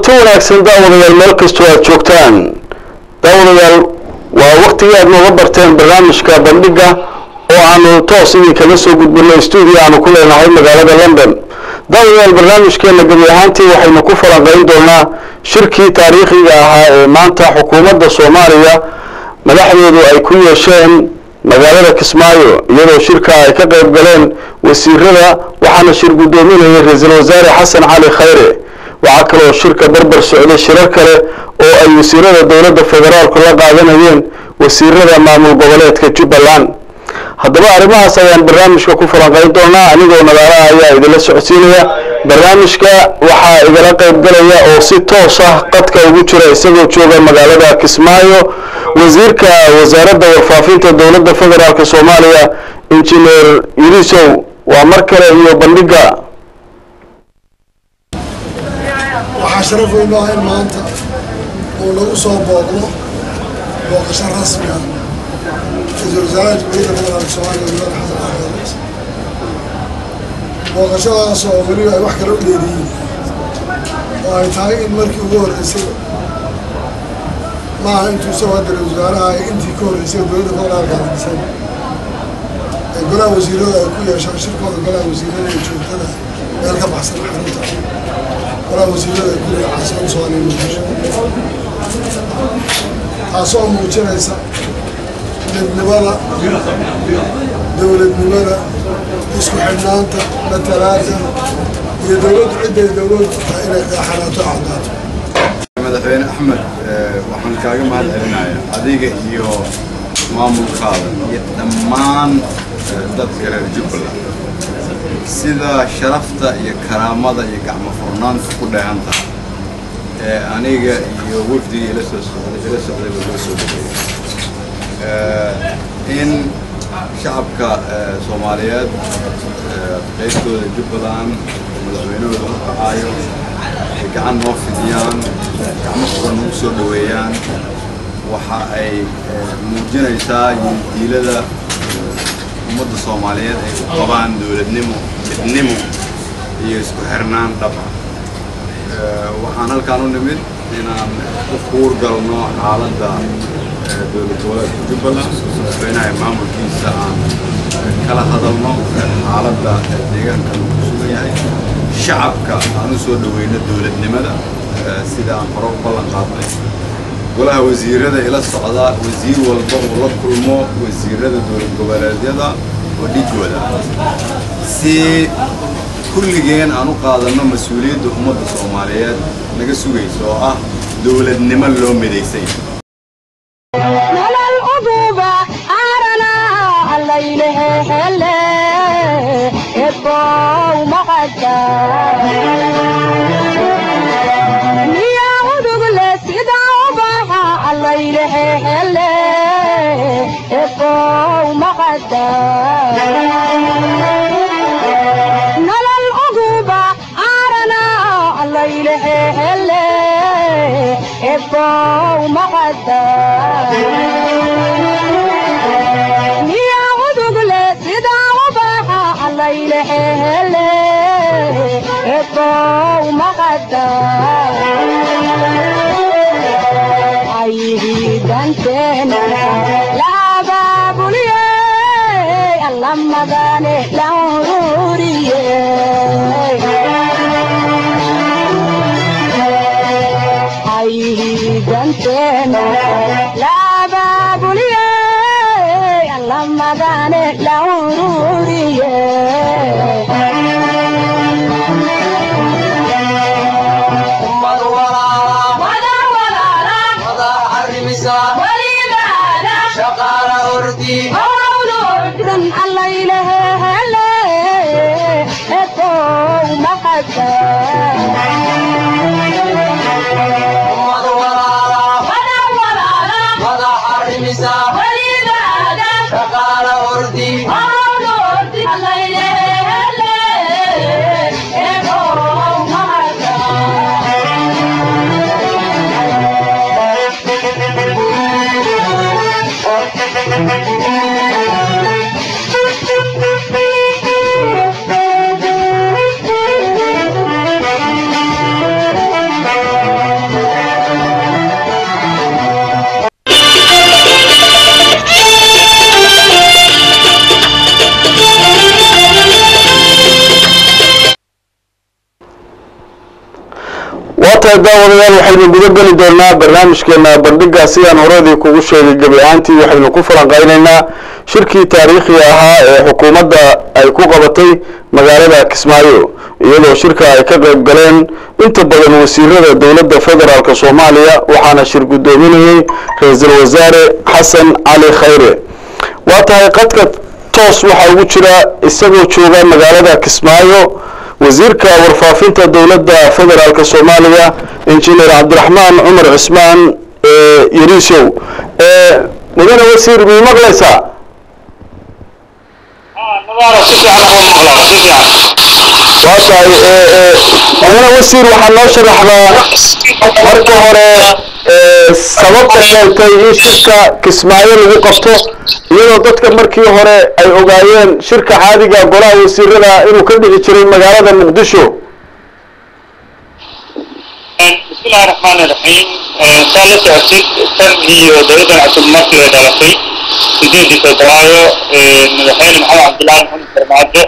wanaagsan daawadayaal meel kastoo aad joogtaan daawadayaal waa waktigii aad nooga barteen barnaamijka bandhiga oo aanu toos idinkaga soo gudbino stuudio aanu ku leenahay magaalada london daawadayaal barnaamijkeena gebi ahaantii waxaynu ku falanqayn doonaa shirkii taariikhiga ahaa ee maanta xukuumadda soomaaliya madaxdoodu ay ku yeesheen magaalada kismaayo iyadoo shirka ay ka qayb galeen wasiirada waxaana shir guddoominayay ra-iisul wasaare xasan cali khayre waxaa kaloo shirka barbar socday shirar kale oo ay wasiirada dowladda federaalku la qaadanayeen wasiirada maamul goboleedka jubbaland haddaba arrimahaas ayaan barnaamijka ku falanqayn doonaa anigoo nadaaraha ayaa idinla socodsiinaya barnaamijka waxaa igala qayb galaya oo si toos ah qadka ugu jira isagoo jooga magaalada kismaayo wasiirka wasaaradda warfaafinta dowladda federaalk soomaaliya injineer yurisow waa mar kale iyo bandhiga waxaa sharaf weyn oo ah in maanta uu lagu soo booqdo booqasho rasmi ah ra-iisul wasaaraha jamhuuriyadda federaalk soomaaliya mudane xasan axmed booqashadaas oo weliba ay wax kala u dheeriyiin oo ay tahay in markii ugu horreysay maaha intuu isagoo hadda ra-isul wasaaraha ay intii ka horreysay dowladda federaalka hadisan ee golaha wasiirada ay ku yeeshaan shirkooda golaha wasiirada ee joogtada meel ka baxsan xarunta golaha wasiirada ee ku leeya caasimada soomaaliya muqdisho taasoo muujinaysa midnimada dowladnimada isku xidhnaanta matalaada iyo dowladdu cidday dowladdu tahay inay qeexanaato caddaato madaxweyne axmed waxaan kaaga mahad celinayaa adiga iyo maamulkaada iyo dhammaan dadka reer jubbaland sida sharafta iyo karaamada iyo gacmo furnaanta ku dheehan tahay ee aniga iyo wafdigii ila soo socday ila socday baa loo soo dhaweeyey in shacabka soomaaliyeed qaybtooda jubbaland madaxweynahooda u kacaayo ay gacan noo fidiyaan gacmo furan nagu soo dhaweeyaan waxa ay muujinaysaa yidiilada ummadda soomaaliyeed ay u qabaan dowladnimo midnimo iyo isku xirnaan dhaba waxaan halkaan u nimid inaan u kuur galno xaaladda dowlad goboleedka jubbaland madaxweynaha maamulkiisa aan kala hadalno xaaladda deegaanka lagu sugan yahay shacabka aan u soo dhaweyno dowladnimada sida aan hore u ballan qaadnay golaha wasiirada ila socda wasiir walba uu la kulmo wasiirada dowlad goboleedyada oo dhigooda si kulligeen aan u qaadanno mas-uuliyadda ummadda soomaaliyeed naga sugaysa oo ah dowladnimo loo midaysay Thank you. tahay daawadayaal waxaynu guda geli doonaa barnaamijkeena bandhiga sidaan horeedii kugu sheegay gebi ahaantii waxaynu ku falanqaynaynaa shirkii taariikhiga ahaa ee xukuumadda ay ku qabatay magaalada kismaayo iyadoo shirka ay ka qayb galeen inta badan wasiirada dowladda federaalk soomaaliya waxaana shir guddoominayey ra-iisul wasaare xasan cali khayre waa tahay qadka toos waxaa ugu jira isagoo jooga magaalada kismaayo wasiirka warfaafinta dowladda federaalk soomaaliya injineer cabdiraxmaan cumar cismaan yariisow mudane wasiir mii maqlaysaa waa tahay mudane wasiir waxaa noo sharaxdaa marka hore sababta keentay in shirka kismaayo lagu qabto iyadoo dadka markii hore ay ogaayeen shirka caadiga golaha wasiirada inuu ka dhici jiray magaalada muqdisho bismillahi raxmaani raxiim saa la socotid tan iyo dowladdan cusub markii ay dhalatay sideedii febraayo madaxweyne maxamed cabdullaahi maxamed farmaajo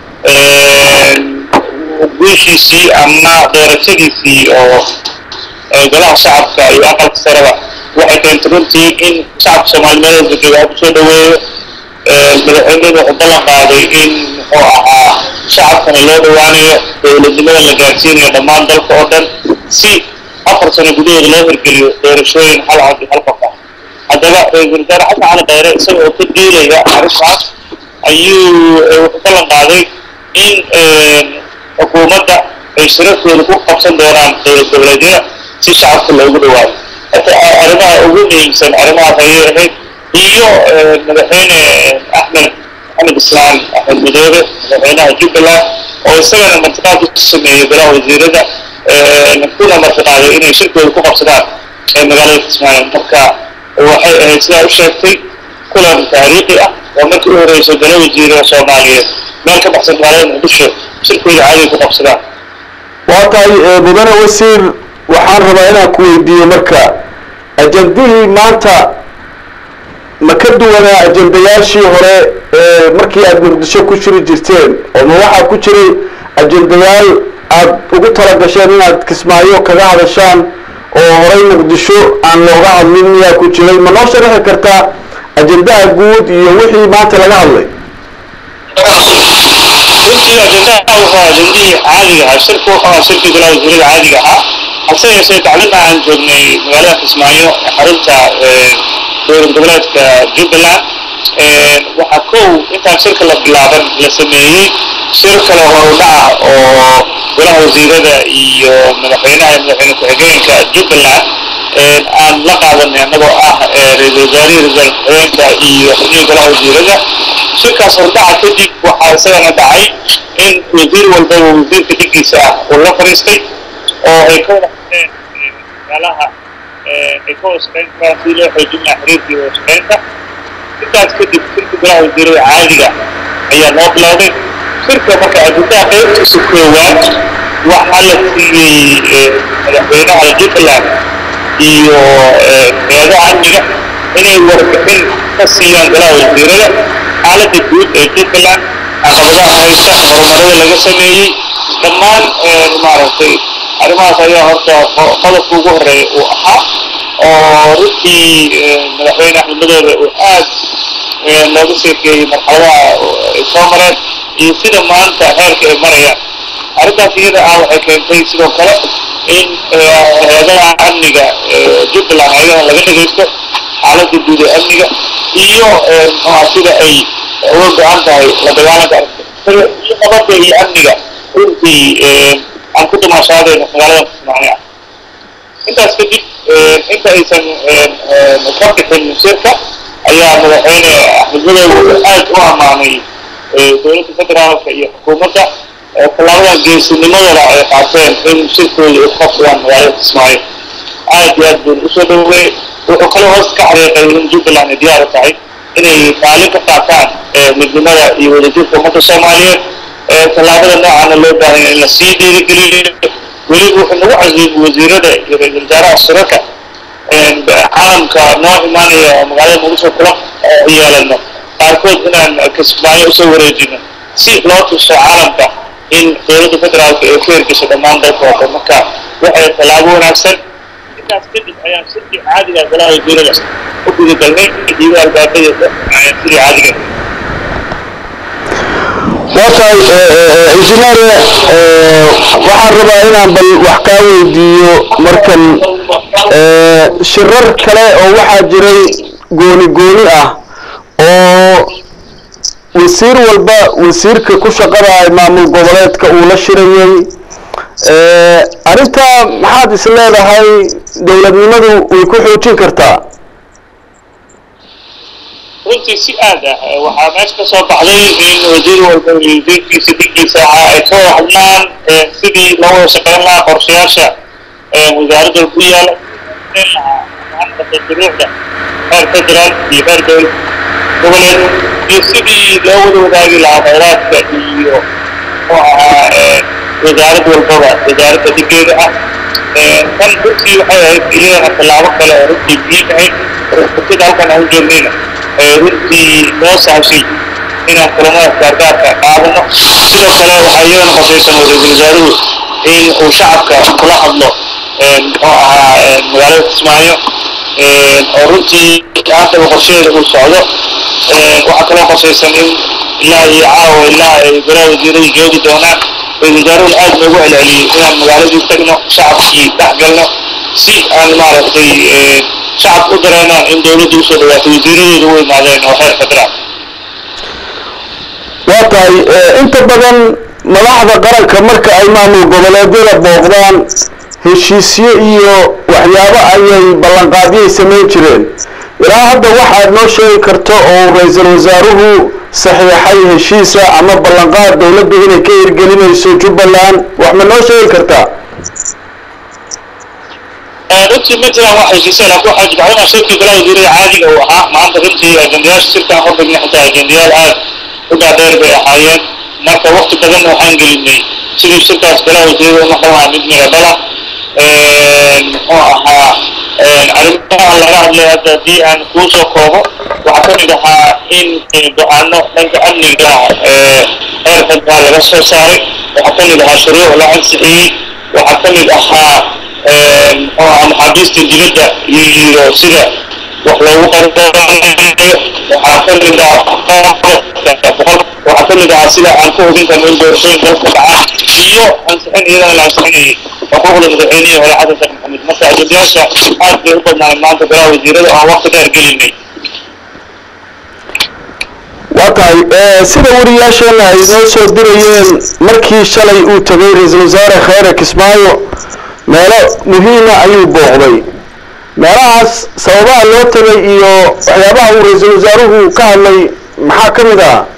guushiisii ama doorashadiisii oo golaha shacabka iyo aqalka sareba waxay keentay runtii in shacabka soomaaliyeed walba jooga kusoo dhaweeyo madaxweynadu wuxuu ballan qaaday in muxuu ahaa shacabkana loo dhawaanayo dowladnimada la gaarsiinayo dhammaan dalka oo dhan si afar sano gudahooda loo hirgeliyo doorashooyin hal cod iyo hal qof ah haddaba ra-iisul wasaare xasan cali khayre isaga oo ka diilaya arrintaas ayuu wuxuu ballan qaaday in xukuumadda ay shirarkooda ku qabsan doonaan dowlad goboleedyada si shacabka loogu dhawaado arrimaha ugu muhiimsan arrimahaas ayay ahayd iyo madaxweyne axmed maxamed islaan axmed madoobe madaxweynaha jubbaland oo isagana martiqaad ku sameeyey golaha wasiirada kuna martiqaaday inay shirkooda ku qabsadaan magaalada kismaayo marka waxay ahayd sidaa u sheegtay kulan taariikhi ah oo markii u horeysa golo wasiirada soomaaliyeed meel ka baxsan magaalada muqdisho shirkooda caadiga ku qabsadaan waa tahay mudane wasiir waxaan rabaa inaan ku weydiiyo marka ajandihii maanta ma ka duwanaa ajendayaashii hore ee markii aada muqdisho ku jiri jirteen oo ma waxaa ku jiray ajendayaal aada ugu talagasheen inaad kismaayo kaga hadashaan oo horey muqdisho aan looga hadlin miyaa ku jiray ma noo sharaxi kartaa ajendaha guud iyo wixii maanta laga hadlay runtii ajendaha wuxuu ajendihii caadiga ahaa shirku wuxuu ahaa shirkii golaha wasiirada caadiga ahaa hase yeeshee tacliinta aan joognay magaalada kismaayo xarunta dowlad goboleedka jubbaland waxaa kow intaan shirka la bilaaban la sameeyey shir kale horudhaca oo golaha wasiirada iyo madaxweynaha iyo madaxweyne ku-xigeenka jubbaland aan la qaadanay annagoo ah ra-iisul wasaarihii ra-isul ku-xigeenka iyo xubnihii golaha wasiirada shirkaas hordhaca kadib waxaa isagana dhacay in wasiir walbaba wasiirka dhiggiisa ah uu la fadhiistay oo ay ka wada hadleen magaalaha ay ka wada shaqeyn karaan sidii loo xoojin lahaa xiriirka iyo wada shaqeynta intaas kadib shirka golaha wasiirada caadiga ayaa noo bilowday shirka marka ajendaha qaybtiisa koowaad waxaa la siiyey madaxweynaha jubbaland iyo hay-adaha amniga inay warbixin ka siiyaan golaha wasiirada xaaladda guud ee jubbaland caqabadaha haysta horumarada laga sameeyey dhammaan maaragtay arrimahaas ayaa horta qodobka ugu horeeya uu ahaa oo runtii madaxweyne axmed madoobe uu aad looga sheekeeyey marxaladaha ay soo mareen iyo sida maanta heerka ay marayaan arrintaas iyada ah waxay keentay sidoo kale in hay-adaha amniga jubbaland ayagana laga dhagaysto xaaladda guud ee amniga iyo muxuha sida ay uga go-an tahay la dagaalanka iyo nabadda iyo amniga runtii aan ku damaashaadayno magaalada kismaayo ah intaas kadib inta aysan ka bixin shirka ayaa madaxweyne axmed madoobe aad u ammaanay dowladda federaalka iyo xukuumadda tallaabadan geesinimadooda ay qaateen in shirkooda ay ku qabsadaan magaalada kismaayo aad iyo aad buu usoo dhaweeyey wuxuu kale hoos ka xariiqay in jubbaland ay diyaar u tahay inay kaalin ka qaataan midnimada iyo wadajirka ummadda soomaaliyeed tallaabada noocaana loo baahanya in la sii dhiirigeliyo weliba wuxuu nagu casiimay wasiirada iyo ra-iisul wasaaraha shirarka caalamka noo imaanaya oo magaalada muqdisho kula yeelano qaarkood inaan kismaayo usoo wareejino si loo tuso caalamka in dowladda federaalka ay ku hirgasho dhammaan dalka oo dhan marka waxay tallaabo wanaagsan intaas kadib ayaan shirkii caadiga golaha wasiirada u gudagalnay iyagoo albaabadeeda sidii caadiga waa tahay injineer waxaan rabaa inaan bal wax kaa weydiiyo markan shirar kale oo waxaa jiray gooni gooni ah oo wasiir walba wasiirka ku shaqada maamul goboleedka uu la shirayay arrintaa maxaad is leedahay dowladnimadu way ku xoojin kartaa runtii si aad ah waxaa meesha ka soo baxday in wasiir walba wasiirkiisa dinkiisa ahaa ay ka hadlaan sidii loo wada shaqeyn lahaa qorshayaasha wasaaradda ku yaala shuruucda heer federaal iyo heer dowlad goboleed iyo sidii loo wada wadaagi lahaa khayraadka iyo muxuu ahaa wasaarad walbaba wasaaradda dhigeeda ah kan runtii waxay ahayd iyadana tallaabo kale oo runtii muhiim ahayd sida halkan aan u joognayna runtii noo sahashay inaan kulamada gaargaarka qaadano sidoo kale waxaa iyadana qosaysan ra-iisul wasaaruhu in uu shacabka kula hadlo muxuu ahaa magaalada kismaayo oo runtii haataba qorshaheeda uu socdo waxaa kaloo qosaysan in ilaa iyo caawa ilaa ay golaha wasiiradu joogi doonaan ra-isul wasaaruhuna aad noogu celceliyey inaan magaaladii tagno shacabkii dhex galno si aan maaragtay shacabka u dareemaan in dowladda usoo dhawaato wasiiradooda u imaadeen oo heer federaal waa tahay inta badan madaxda qaranka marka ay maamul goboleedyada booqdaan heshiisyo iyo waxyaabo ayay ballanqaadyay samayn jireen ilaa hadda waxaad noo sheegi karto oo ra-iisul wasaaruhu saxiixay heshiisa ama ballanqaad dowladdu inay ka hirgelinayso jubbaland wax ma noo sheegi kartaa runtii ma jiraan wax heshiisya laakiin waxaa jibcadana shirkii golaha wasiirada caadiga uu ahaa maanta runtii ajendayaasha shirkaan hordhigna xitaa ajendayaal aad u dhaadheer bay ahaayeen marka wakti badan waxaan gelinay sidii shirkaas golaha wasiirada u noqon lahaa mid miradhala muxuu ahaa arrimaha laga hadlay hadda haddii aan kuu soo koobo waxaa ka mid ahaa in go-aano dhanka amniga heer federaal laga soo saaray waxaa ka mid ahaa shuruuc la ansixiyey waxaa ka mid ahaa muxuu ahaa maxaabiista dibadda iyo sida wax loogu qarqoonayo waxaa ka mid ah waxaa ka mid ahaa sida aan ku hubin karno in doorashooyin dalka dhacaan iyo ansixin iyadana la ansixinayay xuquuqda madaxweynihii hore xasan sheekh maxamed marka ajendayaasha aad bay u badnaan maanta golaha wasiirada oo aan waqti dheer gelinay waa tahay sida wariyaasheena ay noo soo dirayeen markii shalay uu tegay ra-iisul wasaare khayre kismaayo meelo muhiima ayuu booqday meelahaas sababaha loo tegay iyo waxyaabaha uu ra-iisul wasaaruhu ka hadlay maxaa ka mid ah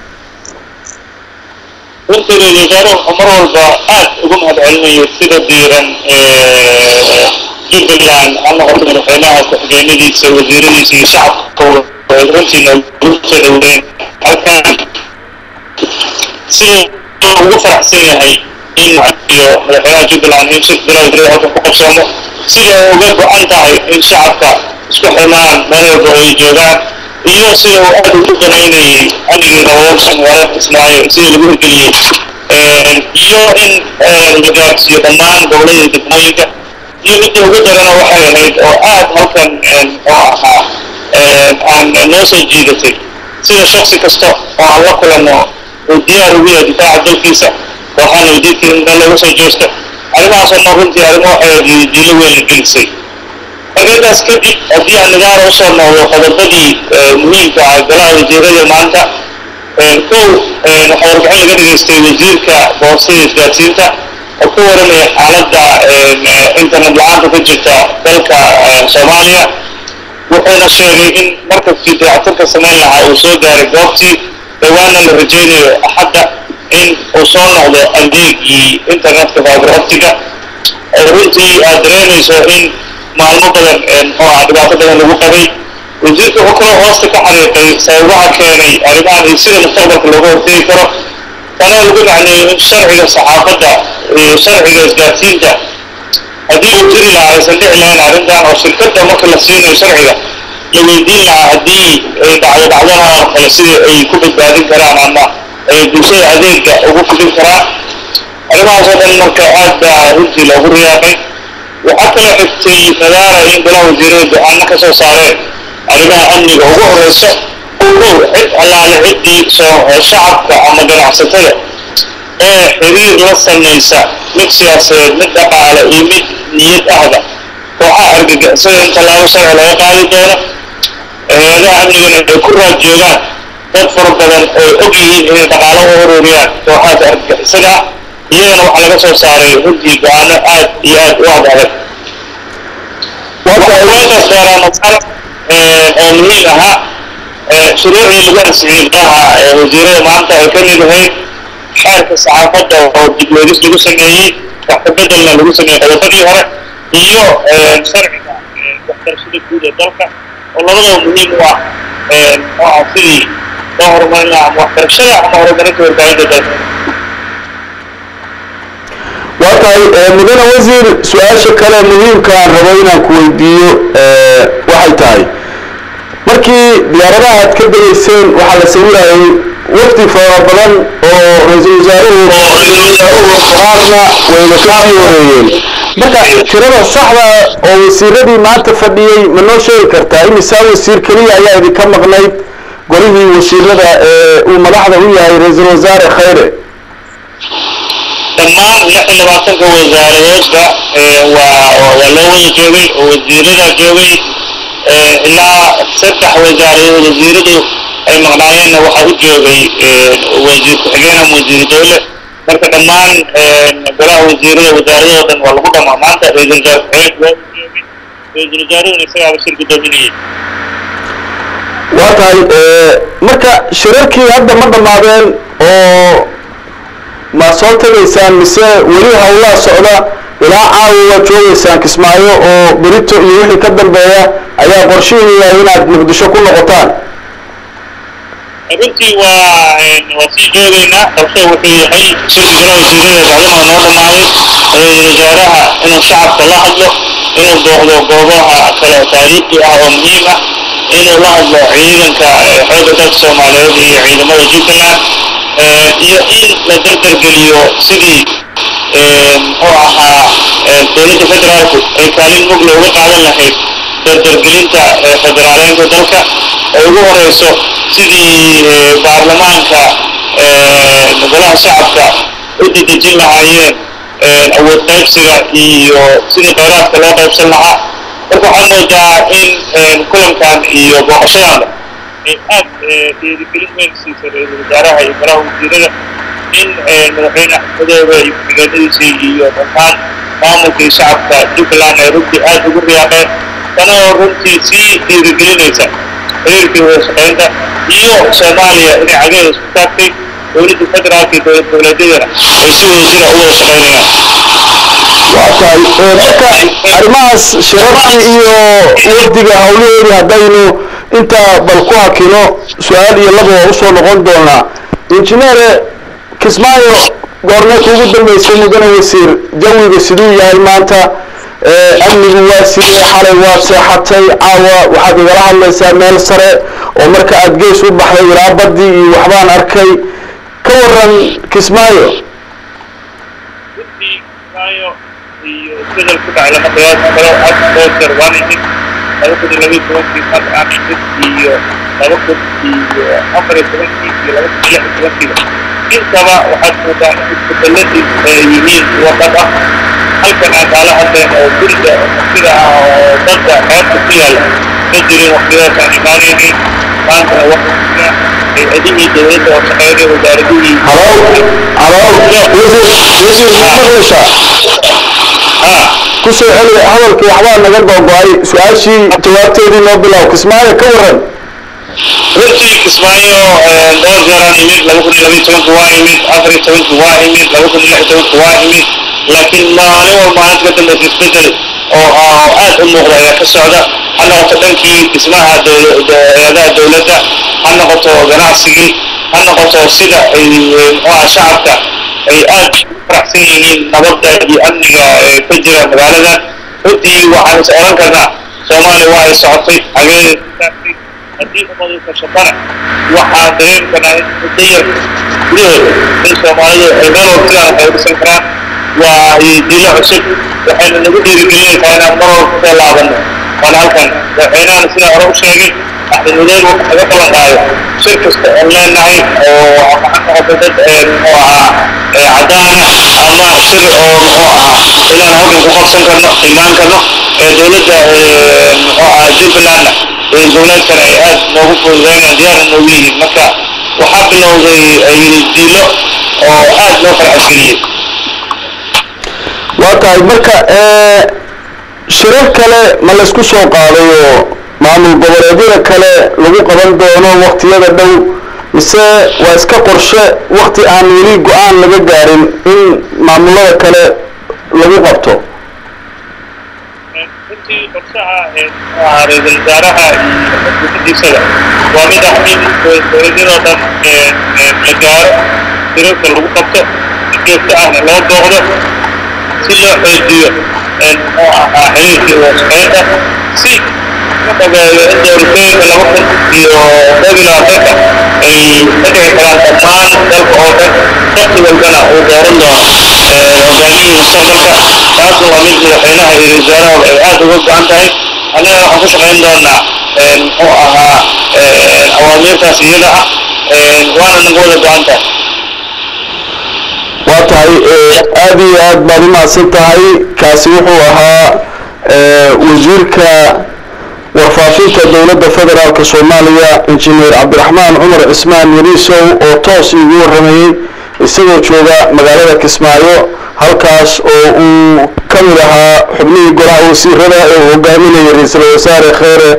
runtii ra-isul wasaaruhu mar walba aad ugu mahadcelinayo sida diiran jubbaland ha noqoto madaxweynaha ku-xigeenadiisa wasiiradiisa iyo shacabka runtii noogu soo dhowdeen halkan sida ugu faraxsan yahay in iyo madaxweynaha jubbaland in shirka golaha wasiirada halkan ku qabsoomo sida ay uga go-an tahay in shacabka isku xirmaan meel walba ay joogaan iyo sida uu aad ugu danaynayay amnigii nabadasha magaalada kismaayo sida lagu hirgeliyey iyo in la gaarsiiyo dhammaan gobollada degmooyinka iyo midda ugu darana waxay ahayd oo aad halkan muxuu ahaa aan noo soo jiidatay sida shaksi kasta oo aan la kulanno uu diyaar ugu yahay difaaca dalkiisa waxaana wadiidkii in meel laga soo jeesto arrimahaasoo dhan runtii arrimo waxay diilo weyn la gelisay marka intaas kadib haddii aan nidaara usoo noqdo qodobadii muhiimka ah golaha wasiirada maanta kow waxaa warbixin laga dhageystay wasiirka boostada isgaadsiinta oo ka waramaya xaaladda internet la-aanta ka jirta dalka soomaaliya wuxuuna sheegay in markabkii dayactirka samayn lahaa uu soo gaaray goobtii dhawaana la rajaynayo axadda in uu soo noqdo adeegii internetka fiber optiga runtii aad dareemayso in maalmo badan muxuu ah dhibaato badan lagu qabay wasiirka wuxuu kaloo hoosta ka xariiqay sababaha keenay arrimahan iyo sida mustaqbalka looga hortegi karo tanoo lagu macneeyo in sharciga saxaafadda iyo sharciga isgaarsiinta haddii uu jiri lahaa aysan dhici lahayn arrintan oo shirkadda marka la siinayo sharciga la weydiin lahaa haddii ay dhacdo dhacdana oo kale sida ay ku badbaadin karaan ama ay bulshada adeega ugu fidin karaan arrimahaas oo dhan marka aad baa runtii loogu riyaaqay waxaa kaloo xigtay nadaara in golaha wasiirada go-aano ka soo saareen arrimaha amniga ugu horeyso cid allaale ciddii soo shacabka ama ganacsatada ee xiriir la samaysa mid siyaasadeed mid dhaqaale iyo mid niyad ahba kooxaha argagixisada in tallaabo sharci laga qaadi doono hay-adaha amnigana ay ku raad joogaan dad fara badan oo og yihiin inay dhaqaalo u ururiyaan kooxahaas argagixisada ah iyagana waxaa laga soo saaray runtii go-aano aad iyo aad u ad adag waxaa loo soo saaraa masala oo muhiim ahaa shuruucii lagu ansixiyey golaha wasiirada maanta ay ka mid ahayd xeerka saxaafadda oo dib weegis lagu sameeyey wax ka bedelna lagu sameeyey qodobadii hore iyo sharciga waxbarashada guud ee dalka oo labadaba muhiim u ah oo ah sidii loo horumarin lahaa ama waxbarashada ama horumarinta warbaahinta dalka waa tahay mudane wasiir su-aasha kale muhiimka aan rabo inaan ku weydiiyo waxay tahay markii diyaaradaha aad ka degayseen waxaa la sawirayay wafdi fara badan oo ra-iisul wasaaruhu qaarna wayna ka sii horeeyeen marka tirada saxda oo wasiiradii maanta fadhiyey ma noo sheegi kartaa imisaa wasiir keliya ayaa idinka maqnayd golihii wasiirada ee uu madaxda u yahay ra-iisul wasaare khayre dhammaan lix iyo labaatanka wasaaradoodba waa waa loo wada joogay oo wasiirada joogay ilaa saddex wasaaradood wasiiradu ay maqnaayeenna waxaa u joogay wasiir ku-xigeen ama wasiir dowle marka dhammaan golaha wasiirada wasaaradoo dhan waa lagu dhamaa maanta ra-iisul wasaare ku-xigeenka waa u joogay ra-iisul wasaaruhuna isagaaba shir guddoominayay waa tahay marka shirarkii hadda ma dhammaadeen oo ma soo tegaysaan mise weli hawlaa socda ilaa caawa waad joogaysaan kismaayo oo berito iyo wixii ka dambeeya ayaa qorshihiinu yahay inaad muqdisho ku noqotaan runtii waa waa sii joogaynaa qorshe wuxuu yahay shirki golaha wasiirada bacdama noo dhammaaday ra-iisul wasaaraha inuu shacabka la hadlo inuu booqdo goobaha kale taariikhi ah oo muhiim ah inuu la hadlo ciidanka xoogga dalka soomaaliyeed iyo ciidamada jubbaland iyo in la dardargeliyo sidii muxuu ahaa dowladda federaalku ay kaalin mug looga qaadan lahayd dardargelinta federaaleynta dalka ay ugu horeyso sidii baarlamaanka golaha shacabka u dedejin lahaayeen awood qaybsiga iyo sidii kheyraadka loo qaybsan lahaa marka waxaad moodaa in kulankan iyo booqashadan ay aad dhiirigelin weyn siisay ra-iisul wasaaraha iyo golaha wasiirada in madaxweyne axmedoobe iyo ku-xigeenadiisii iyo dhammaan maamulkii shacabka jubbaland ay runtii aad ugu riyaaqeen tana oo runtii sii dhiirigelinaysa xiriirkii wada shaqaynta iyo soomaaliya inay cageeda isku taagtay dowladda federaalka iyo dowlad goboleedyadana ay si wada jira u wada shaqaynayaan waa tahay marka arrimahaas shirarkii iyo wafdiga hawlaheedii haddaynu intaa bal ku hakino su-aal iyo laba waa usoo noqon doonaa injineere kismaayo goormee kuugu dambeysay mudane wasiir jawiga siduu yahay maanta amnigu waa sidee xalay waad seexatay caawa waxaad igala hadlaysaa meel sare oo marka aad gees u baxday ilaa baddii iyo waxbaan arkay ka waran kismaayo runtii kismaayo iyo isbedel ku dhacay lama qiyaasi karo had oo jeer waan imid laba kun iyo labiyo tobankii mar aan imid iyo laba kun iyo afar iyo tobankii iyo laba kun iyo lix iyo tobankiiba intaba waxaad moodaa in isbedeladii ay yihiin kuwa dhab ah halkan aan kaala hadleen oo guriga sida ah oo dadka xeebta ku yaalla ma jirin waqtiyadaas aan imaanaynin maantana waxa jira hay-adihii dowladda oo shaqeynaya wasaaradihii halow halow wasiir wasiir ma maqlaysaa ha ku soo celi hadalkii waxbaa naga googo-ay su-aashii jawaabteedii noo bilow kismaayo ka waran runtii kismaayo dhowr jeeraan imid laba kun iyo labiyo tobanka waa imid afar iyo tobanka waa imid laba kun iyo lix iyo tobanka waa imid laakiin maalin walba maalinta ka dambeysa isbedel oo oo aad u muuqda ayaa ka socda ha noqoto dhankii dhismaha dow- do- hay-adaha dowladda ha noqoto ganacsigii ha noqoto sida ay muxuaha shacabka ay aad u faraxsan yihiin nabadda iyo amniga ee ka jira magaaladan runtii waxaan is oran karnaa soomaaliya waa ay socotay hageeda taagtay haddii ummadu kashatana waxaa dareemi karnaa in muddo yar gudahooda in soomaalidu ay meel waqtigaan waxay dhisan karaan waa diilo cusub waxayna nagu dhiirigelinaysaa inaan mar walba kusoo laabano waan halkan madaxweynahana sidaa hore u sheegay axmed mudeen wuxuu naga ballan qaaday shir kasta oon leenahay oo maxaa noqota dad muxuu ahaa cadaana ama shir oo muxuu ahaa inaan halkan ku qabsan karno imaan karno ee dowladda muxuu ahaa jubbalandna dowladkana ay aad noogu fududeynayaan diyaarna noogu yihiin marka waxaa bilowday diilo oo aad loo farxadgeliyey waa tahay marka shirar kale ma laysku soo qaaday oo maamul goboleedyada kale lagu qaban doono waktiyada dhow mise waa iska qorshe wakti aan weli go-aan laga gaarin in maamulada kale lagu qabto runtii qorshaha ra-iisul wasaaraha iyo xukuumaddiisada waa mid ah in dowladyadoo dhan la gaaro shirarka lagu qabto si joogto ahna loo booqdo si loo xoojiyo muxuu ahaa xiriirkii washaqeynta si u dhabeeyo in doorashooyinka laba kun iyo koob iyo labaatanka ay ka dhici karaan dhammaan dalka oo dhan waqti walbana uu dooran doono hogaamiyihii mustaqbalka taasna waa mid madaxweynaha iyo wasaarahooda ay aad uga go-an tahay annagana waxaan ku shaqayn doonaa muxuu ahaa awaamiirtaas iyada ah waana nagu wada go-an tahay waa tahay aada iyo aad baad u mahadsan tahay kaasi wuxuu ahaa wasiirka warfaafinta dowladda federaalk soomaaliya injineer cabdiraxmaan cumar cismaan yariisow oo toos iigu warramayey isagoo jooga magaalada kismaayo halkaas oo uu ka mid ahaa xubnihii golaha wasiirada ee uu hogaaminayay ra-iisul wasaare kheere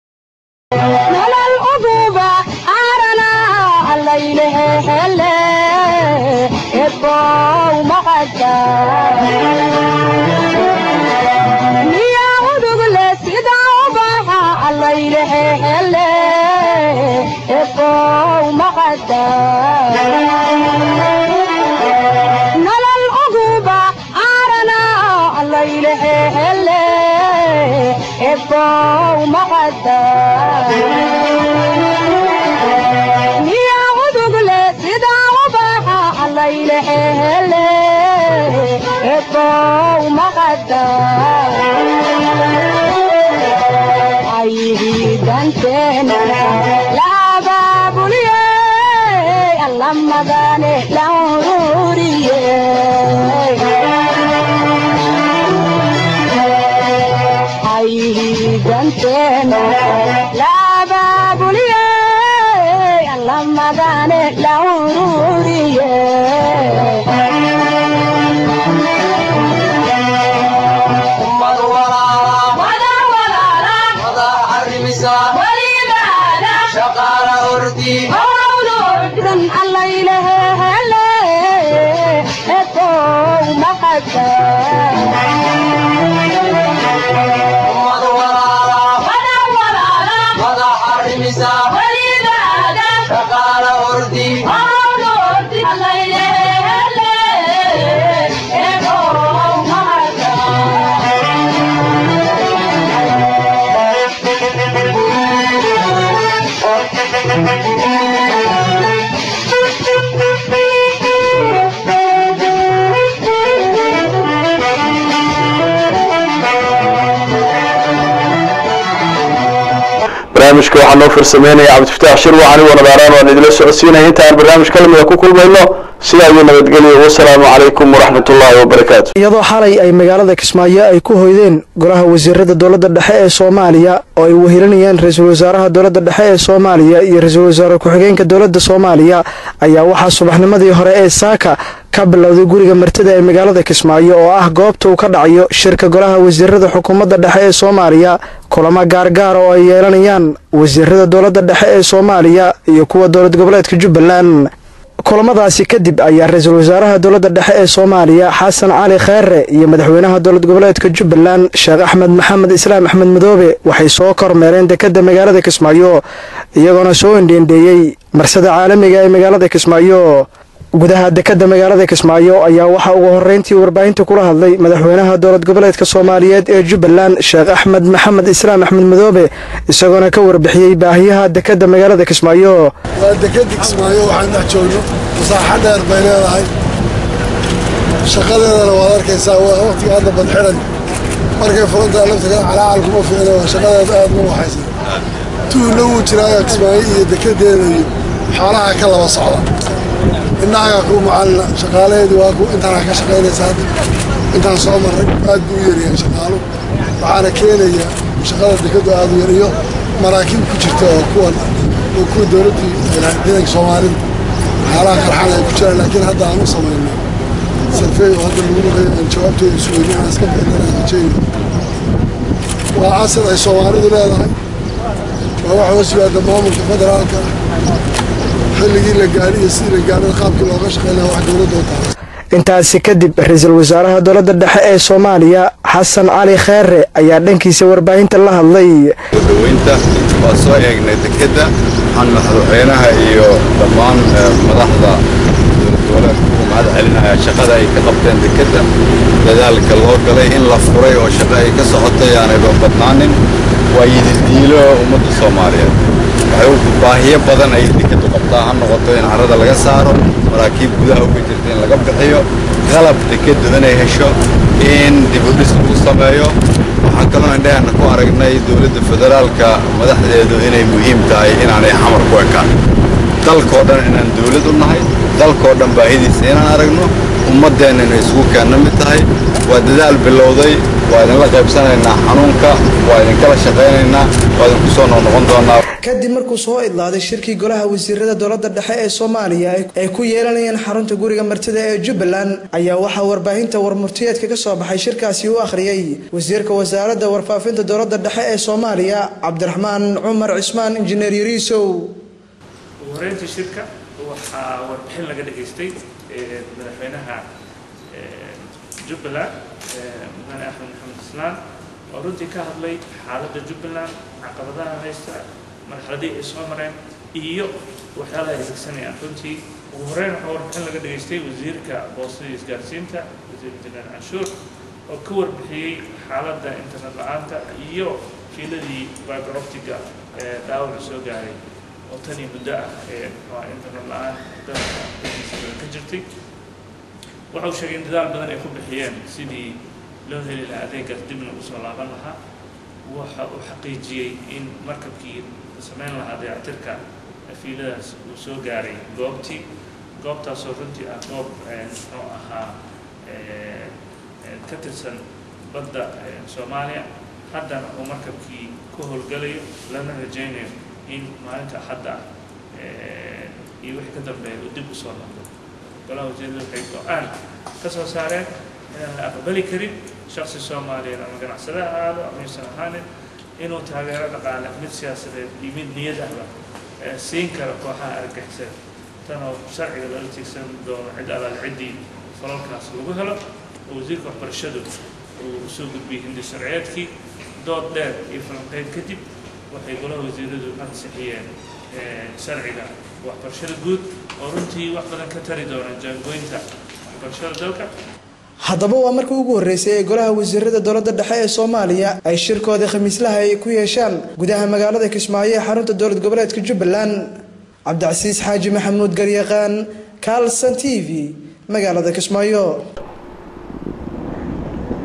barnaamijka waxaa noo farsameynaya cabdifataax shir waxaan igu nadaaraan waan idila socodsiinaya intaan barnaamij ka lamida ku kulmayno sidaa iyo nabadgelyo wasalaamu calaykum waraxmat ullaahi wabarakaatu iyadoo xalay ay magaalada kismaayo ay ku hoydeen golaha wasiirada dowladda dhexe ee soomaaliya oo ay wehelinayaan ra-iisul wasaaraha dowladda dhexe ee soomaaliya iyo ra-iisul wasaare ku-xigeenka dowladda soomaaliya ayaa waxaa subaxnimadii hore ee saaka ka bilowday guriga martida ee magaalada kismaayo oo ah goobta uu ka dhacayo shirka golaha wasiirada xukuumadda dhexe ee soomaaliya kulamo gaargaar oo ay yeelanayaan wasiirada dowladda dhexe ee soomaaliya iyo kuwa dowlad goboleedka jubbaland kulamadaasi kadib ayaa ra-iisul wasaaraha dowladda dhexe ee soomaaliya xasan cali kheere iyo madaxweynaha dowlad goboleedka jubbaland sheekh axmed maxamed islaam axmed madoobe waxay soo kormeereen dekadda magaalada kismaayo iyagoona soo indheendheeyey marsada caalamiga ee magaalada kismaayo gudaha dekada magaalada kismaayo ayaa waxaa ugu horeyntii warbaahinta kula hadlay madaxweynaha dowlad goboleedka soomaaliyeed ee jubbaland sheekh axmed maxamed islaam axmed madoobe isagoona ka warbixiyey baahiyaha dekada magaalada kismaayo waa dekadii kismaayo waxaan dhex joogno masaaxo dheer bay leedahay shaqadeedana waad arkaysaa waa waqtiga hadda badxiran markay furantaa laftiga calaacal kuma fiicna waa shaqadeeda aad ma waxaysan tuuna wuu jiraayo kismaayo iyo dekadeeda iyo xoolaha ka laba socda indhahaga kuu macalina shaqaalaheedu waa ku intaana ka shaqaynaysa hadda intaan soo marray aad buu u yaryahay shaqaalu waxaana keenaya shaqada dekadu aad u yar iyo maraakiib ku jirta oo kuwan oo kuwa dowladdii ciidanka soomaalida waxyaalaha qarxan ay ku jiraan laakiin hadda aan u samayno sarfeey oo hadda lagu naqayo aan jawaabtooda sugayno aan iska bixinana rajayno waa asad ay soomaalidu leedahay waa waxa hoos yimaada maamulka federaalka xilligii la gaari iyo sidii la gaarada qaabkii looga shaqeyn lahaa wax dowladda u tahay intaasi kadib ra-iisul wasaaraha dowladda dhexe ee soomaaliya xasan cali kheere ayaa dhankiisa warbaahinta la hadlay daweynta waa soo eegnay dekedda waxaan madaxweynaha iyo dhammaan madaxda dowlad goboleedka ugu mahad celinaya shaqada ay ka qabteen dekedda dadaalka loo galay in la furay oo shaqo ay ka socotay aanayba badnaanin waa yididiilo ummadda soomaaliyeed waxay u baahiyo badan ay dekeddu qabtaa ha noqoto in carrada laga saaro maraakiib gudaha uga jirta in laga bixiyo qalab dekeddu inay hesho in dibudhis lagu sameeyo waxaan kaloo indhaheenna ku aragnay dowladda federaalka madaxdeedu inay muhiim tahay inaanay xamar ku ekaan dalkoo dhan inaan dowlad u nahay dalkoo dhan baahidiisa inaan aragno ummaddeenna inay isugu keenna mid tahay waa dadaal bilowday waa idinla qaybsanaynaa xanuunka waa idinkala shaqaynaynaa waa idinku soo noqnoqon doonaa kadib markuu soo idlaaday shirkii golaha wasiirada dowladda dhexe ee soomaaliya ay ku yeelanayeen xarunta guriga martida ee jubbaland ayaa waxaa warbaahinta warmurtiyeedka ka soo baxay shirkaasi u akhriyey wasiirka wasaaradda warfaafinta dowladda dhexe ee soomaaliya cabdiraxmaan cumar cismaan injineer yariisow ugu horeyntii shirka waxaa warbixin laga dhageystay madaxweynaha jubbaland mudane axmed maxamed islaan oo runtii ka hadlay xaaladda jubbaland caqabadaha haysta marxaladii ay soo mareen iyo waxyaalaha ay higsanayaan runtii ugu horeyn waxaa warbixin laga dhageystay wasiirka boostada iyo isgaarsiinta wasiir injineer canshuur oo ka warbixiyey xaaladda internet la-aanta iyo fiiladii fiberoptiga ee dhaawaca soo gaaray oo tanii muddo ah ee muxua internet la-aan dalka dalkiisa badan ka jirtay waxa uu sheegay in dadaal badan ay ku bixiyeen sidii loo heli lahaa adeegaas dibna u soo laaban lahaa waxa uu xaqiijiyey in markabkii samayn lahaa dayactirka fiiladaas uu soo gaaray goobtii goobtaasoo runtii ah goob muxuu ahaa ka tirsan badda soomaaliya haddana uu markabkii ku howlgalayo lana rajaynayo in maalinta axadda ah iyo wixii ka dambeeya uu dib u soo noqdo golaha wasiirada waxay go-aan ka soo saareen inaan la aqbali karin shaksi soomaaliyeed ama ganacsade ha ahaado ama yuusan ahaanin inuu taageero dhaqaale mid siyaasadeed iyo mid niyad ahba siin karo kooxaha argagixisada tanoo sharciga lala tiigsan doono cid alaal ciddii falalkaas lagu helo oo wasiirka waxbarashadu uu usoo gudbiyey hindi sharciyeedkii dood dheer iyo falanqeyn kadib waxay golaha wasiiradu ansixiyeen sharciga waxbarashada guud oo runtii wax badan ka tari doona jaangooynta waxbarashada dalka haddaba waa markii ugu horreysay ee golaha wasiirada dowladda dhexe ee soomaaliya ay shirkooda khamiislaha ay ku yeeshaan gudaha magaalada kismaayo ee xarunta dowlad goboleedka jubbaland cabdicasiis xaaji maxamuud garyaqaan kaalsan t v magaalada kismaayo